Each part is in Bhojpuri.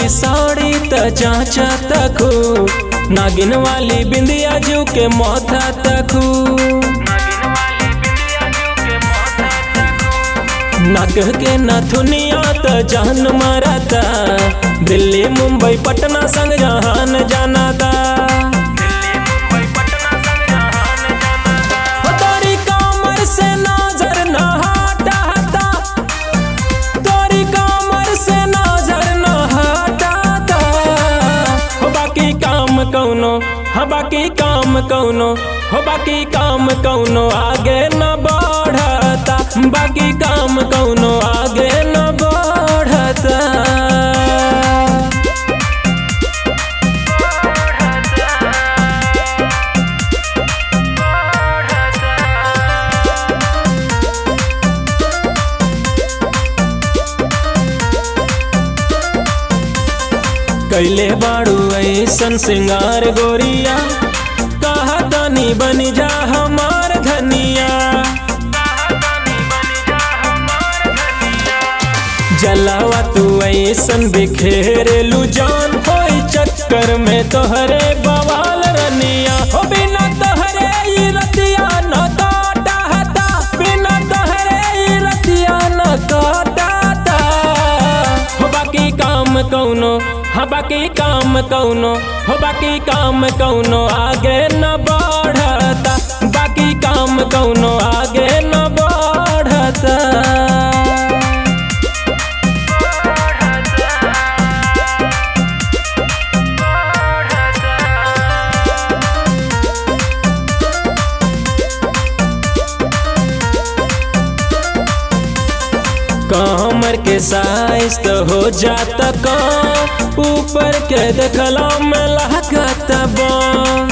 वाली साड़ी त चाचा तकू नागिन वाली बिंदिया जू के माथा तकू नाक के नथुनिया त जान मारता दिल्ली मुंबई पटना संग जहान जानाता हो तोरी कमर से नजर न हटाता तोरी कमर से नजर न हटाता हो बाकी काम कौनो हो बाकी काम कौनो हो बाकी काम कौनो आगे न बढ़ता बाकी काम कौनो आगे न बढ़ता कैले बाड़ू ऐसन सिंगार गोरिया कहा तनी बन जा हमार धनिया जलावा तू ऐसन बिखेरेलू जान होई चक्कर में तोहरे बवाल रनिया हो बिना तोहरे ई रतिया न काटाता बिना तोहरे ई रतिया न काटाता हो बाकी काम कौनो हाँ बाकी काम कौनो हो बाकी काम कौनो आगे न बढ़ता बाकी काम कौनो आगे न बढ़ता कमर के साइज तो हो जाता कम ऊपर के देखला में लागत बम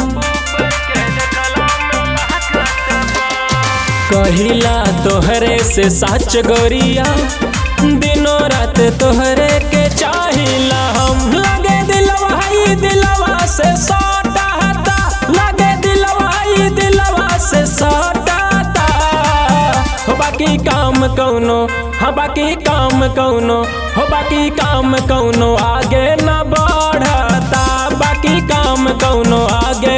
कहिला तोहरे से सच गोरिया दिनों रात तोहरे के चाहिला हम लगे दिलवा ही दिलवा से सटा हता लगे दिलवा ही दिलवा से सटाता हो बाकी काम कौनो हाँ बाकी काम कौनो हो बाकी काम कौनो आगे न बढ़ता बाकी काम कौनो आगे